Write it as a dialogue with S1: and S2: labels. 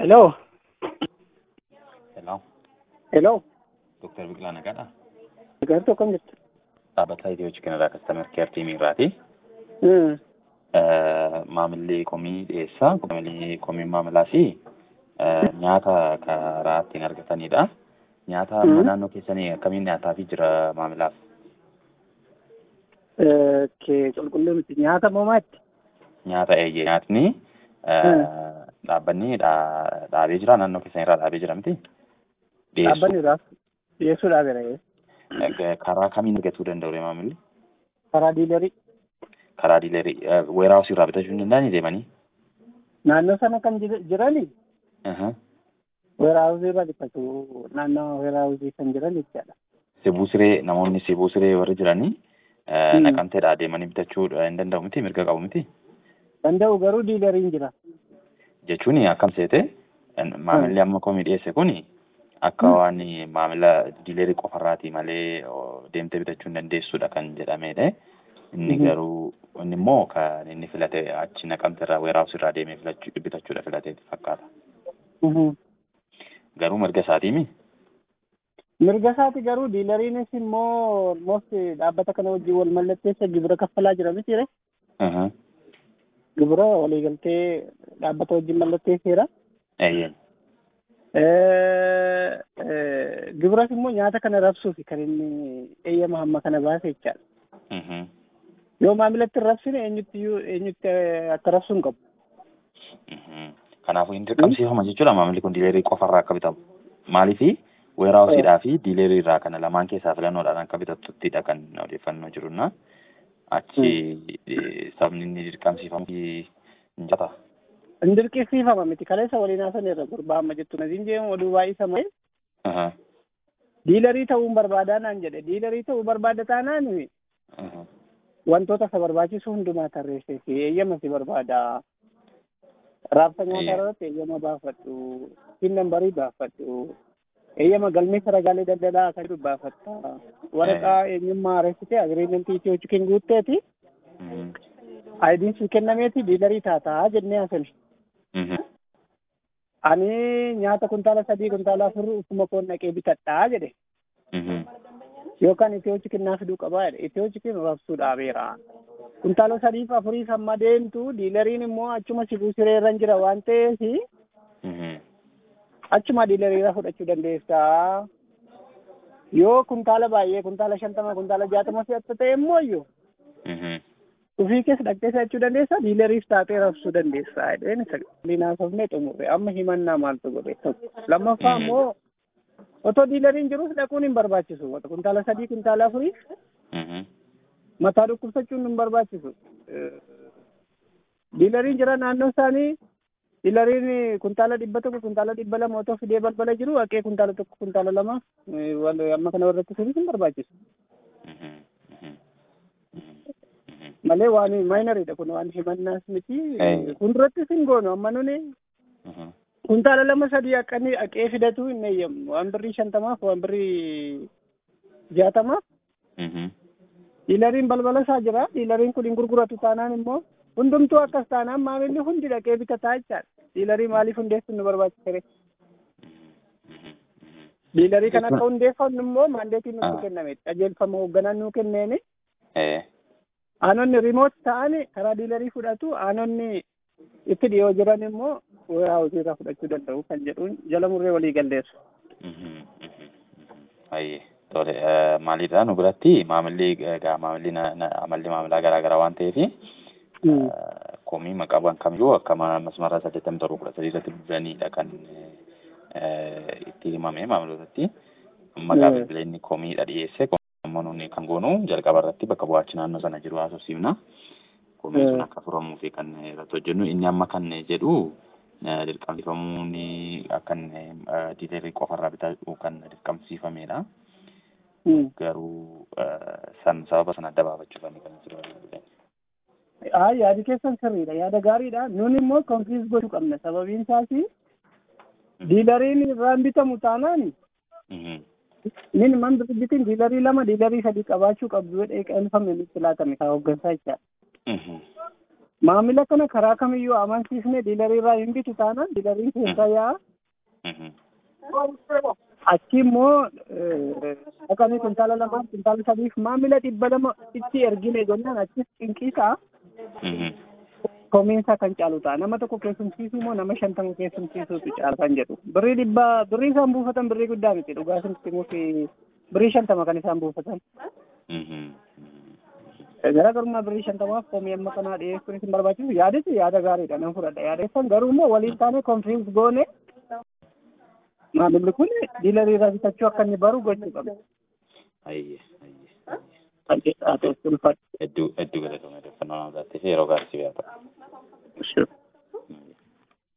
S1: Hello.
S2: Hello,
S1: Hello.
S2: Dr. Biqilaa Nagaadha.
S1: Gartuu akkam jirtu?
S2: Dhaabbata Itiyoo Chikinirraa Kastamer Keer Tiimiirraati.
S1: Hmm.
S2: Maamilli komii dhiyeessaa. Maamilli komii maamilaa fi nyaata karaa ittiin argatanidha. Nyaata amma
S1: Mhm.
S2: naannoo keessanii akkamiin nyaataafii jira maamilaaf?
S1: Kee qulqulluu miti nyaata moomaatti.
S2: Nyaata eeyyee nyaatni dhaabbanni dhaa- dhaabee jira naannoo keessanirraa dhaabee jira miti? Dhiyeessu.
S1: Dhaabbanni irraas dhiyeessuudhaaf jira.
S2: Eh, Karaa kamiin argatuu danda'u maamilli?
S1: Karaa diilarii.
S2: Karaa diilerii weeraawusii irraa bitachuu hin danda'anii deemanii?
S1: Naannoo sana kan jir- jirani
S2: Aha.
S1: weeraawuzii irra bitatu. Naannoo weeraawuzii kan jiran jechaadha.
S2: Sibuu siree namoonni sibuu siree warri jiranii eh,
S1: Hmm.
S2: naqamteedhaa deemanii bitachuu hin danda'u miti mirga qabu miti
S1: Danda'u garuu diilariin jira.
S2: jechuun akkam seete maamilli amma komii dhiyeesse kun akka
S1: Hmm.
S2: waan maamila diilerii qofarraati malee oh, deemtee bitachuu hin dandeessudha kan jedhamedha. Inni
S1: Mhm.
S2: garuu inni immoo kan inni filate achi naqamteerraa weeraawusii irraa deemee filachuu bitachuudha filateeti fakkaata.
S1: Mhm.
S2: Garuu mirga isaatiimi.
S1: Mirga isaati garuu diilariinis immoo almost dhaabbata kana wajjin wal mallatteessa gibira kaffalaa jira miti ree.
S2: Aha.
S1: Gibira waliigaltee dhaabbata wajjin mallatteesseera.
S2: Eeyyee.
S1: Eh, eh, Gibiras immoo nyaata kana rabsuufi kan inni eeyyama hamma kana baase jechaadha.
S2: Mhm.
S1: Yoo maamilatti hin rabsine eenyutti iyyuu eenyutti eh, akka rabsuu hin qabu.
S2: Mhm. Kanaafuu hin dirqamsiifama jechuudha maamilli kun diilerii qofarraa akka bitamu. Maaliifi weeraawusiidhaa fi diilerii irraa kana lamaan keessaa filannoodhaan akka bitatuttidha kan odeeffannoo jirunna. Achi eh, sabni inni dirqamsiifamu hin jata.
S1: Hin dirqisiifama miti kaleessa waliin haasan irra gurbaa amma jettu nasiin jeemu oduu baay'isa malee
S2: Aha.
S1: diilarii ta'uun barbaadaa naan jedhe diilarii ta'uu barbaada taanaan
S2: Aha.
S1: wantoota isa barbaachisu hundumaa tarreessee fi eeyyama si barbaada. Raabsa nyaataa
S2: Eeyyama.
S1: irratti eeyyama baafadhu. Pin nambarii baafadhu. Eeyyama galmeessa ragaalee daldalaa kan jedhu baafatta. Waraqaa eenyummaa reessitee agiriimentii Itiyoo Chikin guutteeti.
S2: Mhm.
S1: Aayidiin si kennameeti diilarii taataa jennee haasani.
S2: Mhm.
S1: Ani nyaata kuntaala sadii kuntaala afur ufuma koon dhaqee bitadhaa jedhe.
S2: Mhm.
S1: Yookaan Itiyoo Chikin naa fiduu qabaa jedhe. Itiyoo Chikin rabsuu dhaabeera. Kuntaala sadiif afuriif amma deemtu diilariin immoo achuma sibuu siree irra jira waan ta'eef
S2: Mhm.
S1: achuma diilariirra fudhachuu dandeessaa. Yoo kuntaala baay'ee kuntaala shantama kuntaala jaatama fe'atta ta'e immoo iyyuu
S2: Mhm.
S1: ofii keessa dhaqxee fe'achuu dandeessaa diilariif taatee rabsuu dandeessaa jedheen isa linaasofnee xumurre amma himannaa maaltu godhe tokko lammaffaa
S2: Mm.
S1: immoo otoo diilariin jirus dhaquun hin barbaachisu kuntaala sadii kuntaala afurii
S2: Mhm.
S1: mataa dhukkubsachuun hin barbaachisu. Diilariin jira naannoo isaanii diilariin kuntaala dhibba tokko kuntaala dhibba lama otoo fidee balbala jiru haqee kuntaala tokko kuntaala lama eh, wal- amma kana warratti sunis hin barbaachisu.
S2: Mhm. Mhm. Mhm. Mhm.
S1: Malee waan maayinariidha kun waan himannaas miti.
S2: Eh.
S1: Fuuldurattis hin goonu amma nuni
S2: Mhm.
S1: kuntaala lama sadii akkanii haqee fidatu hin eeyyamu. Waan birrii shantamaaf waan birrii jaatamaaf
S2: Mhm.
S1: diilariin balbala isaa jira. Diilariin kun hin gurguratu taanaan immoo hundumtuu akkas taanaan maamilli hundi dhaqee bitataa jechaadha. Diilarii maaliif hundeessuun nu barbaachise?
S2: Mhm. Mhm.
S1: Diilarii kan akka
S2: Jechuun-
S1: hundeeffannu immoo maandeetiin nutti
S2: Ah.
S1: kenname. Qajeelfama hoogganaan nuu kenneeni.
S2: Eh.
S1: Aanonni riimoot ta'an karaa diilarii fudhatu. Aanonni itti dhiyoo jiran immoo weeraawusii irraa fudhachuu danda'u kan jedhuun jala murree walii galleessu.
S2: Mhm. Mhm. Mhm. Hayyee. Tole eh, maalidha nu biratti maamilli egaa maamilli na- na- amalli maamilaa garaa garaa waan ta'eefi
S1: Mm.
S2: komii maqaawwan kamiyyuu akka ma- masmara saddeettamii torba kudha sadii irratti bilbilanidha kan eh, itti himame maamiltootatti. Maqaa
S1: Mm.
S2: bilbila inni komiidha dhiyeesse. Komii immoo nuni kan goonu jalqaba irratti bakka bu'aachi naannoo sana jiru haasofsiifna. Komiin sun
S1: Mm.
S2: akka furamuu fi kan irratti hojjennu inni amma kan jedhu eh, dirqamsiifamuun akka diilerii qofarraa bitachuu kan dirqamsiifamedha.
S1: Mm.
S2: Garuu eh, san sababa sana adda baafachuufani kan jiru.
S1: Haa yaadi keessan sirriidha. Yaada gaariidha. Nun immoo konfiis gochuu qabna. Sababiin isaas diilariin irraan bitamu taanaan
S2: Mhm.
S1: minimum bitin diilarii lama diilarii sadii qabaachuu qabdu jedhee qeelfame nutti laatame kan hooggansaa jechaadha.
S2: Mhm.
S1: maamila kana karaa kamiyyuu amansiisne diilarii irraa hin bitu taanaan diilariin keessa yaa'a.
S2: Mhm.
S1: achi immoo dhaqanii kuntaala lamaan kuntaala sadiif maamila dhibba lama itti ergine jennaan achis cinqisaa
S2: Mhm.
S1: komiinsaa kan caalu ta'a nama tokko keessumsiisuu moo nama shantama keessumsiisuutu caala kan jedhu birrii dhibba birrii isaan buufatan birrii guddaa miti dhugaa isinitti mufi birrii shantama kan isaan buufatan
S2: Mhm.
S1: garaagarummaa birrii shantamaaf komii amma kanaa dhiyeessuun isin barbaachisu yaadesi yaada gaariidha nan fudhadha yaadessan garuu immoo waliin taane konfiriins goone maamilli kun diilarii irraa bitachuu akka inni baru gochuu qabna.
S2: Ayyee. Ayyee.
S1: Haa ta'u ulfaadha.
S2: Hedduu hedduu galatoomee odeeffannoo nama taatee fi yeroo gaarii si beekama.
S1: Sure.